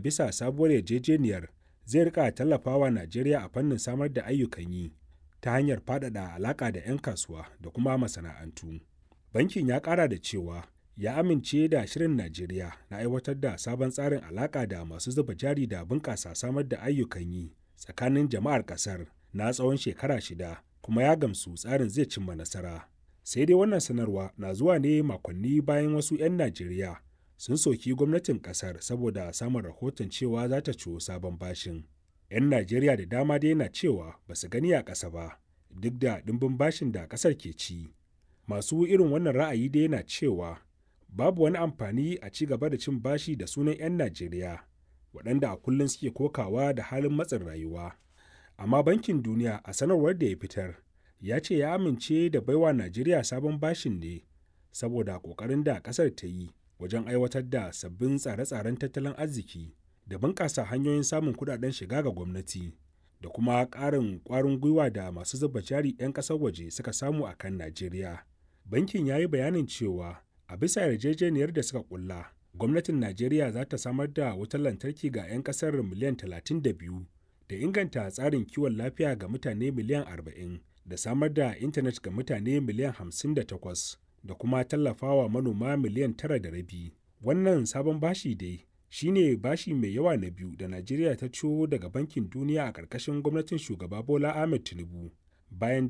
bisa sabuwar yarjejeniyar zai rika tallafawa Najeriya a fannin samar da ayyukan yi ta hanyar faɗaɗa alaƙa da 'yan kasuwa da kuma masana'antu. Bankin ya ƙara da cewa ya amince da shirin Najeriya na aiwatar da sabon tsarin alaƙa da masu zuba jari da bunƙasa samar da ayyukan yi tsakanin jama'ar ƙasar na tsawon shekara shida kuma ya gamsu tsarin zai cimma nasara. Sai dai wannan sanarwa na zuwa ne makonni bayan wasu 'yan Najeriya sun soki gwamnatin ƙasar saboda samun rahoton cewa za ta ciwo sabon bashin. 'Yan Najeriya da dama dai na cewa ba su gani a ƙasa ba duk da ɗimbin bashin da ƙasar ke ci. Masu irin wannan ra'ayi dai na cewa babu wani amfani a ci gaba da cin bashi da sunan 'yan Najeriya waɗanda a kullum suke kokawa da halin matsin rayuwa. Amma Bankin Duniya a sanarwar da ya fitar ya ce ya amince da baiwa Najeriya sabon bashin ne saboda ƙoƙarin da ƙasar ta yi wajen aiwatar da sabbin tsare-tsaren tattalin arziki da bunƙasa hanyoyin samun kuɗaɗen shiga ga gwamnati da kuma ƙarin ƙwarin gwiwa da masu zuba jari 'yan ƙasar waje suka samu a kan Najeriya. Bankin ya yi bayanin cewa a bisa yarjejeniyar da suka kulla gwamnatin najeriya za ta samar da wutar lantarki ga 'yan kasar miliyan 32 da inganta tsarin kiwon lafiya ga mutane miliyan 40 da samar da intanet ga mutane miliyan 58 da kuma tallafawa manoma miliyan 9 da rabi wannan sabon bashi dai shine bashi mai yawa na biyu da najeriya ta ciwo daga bankin duniya a ƙarƙashin gwamnatin shugaba bola ahmed tinubu bayan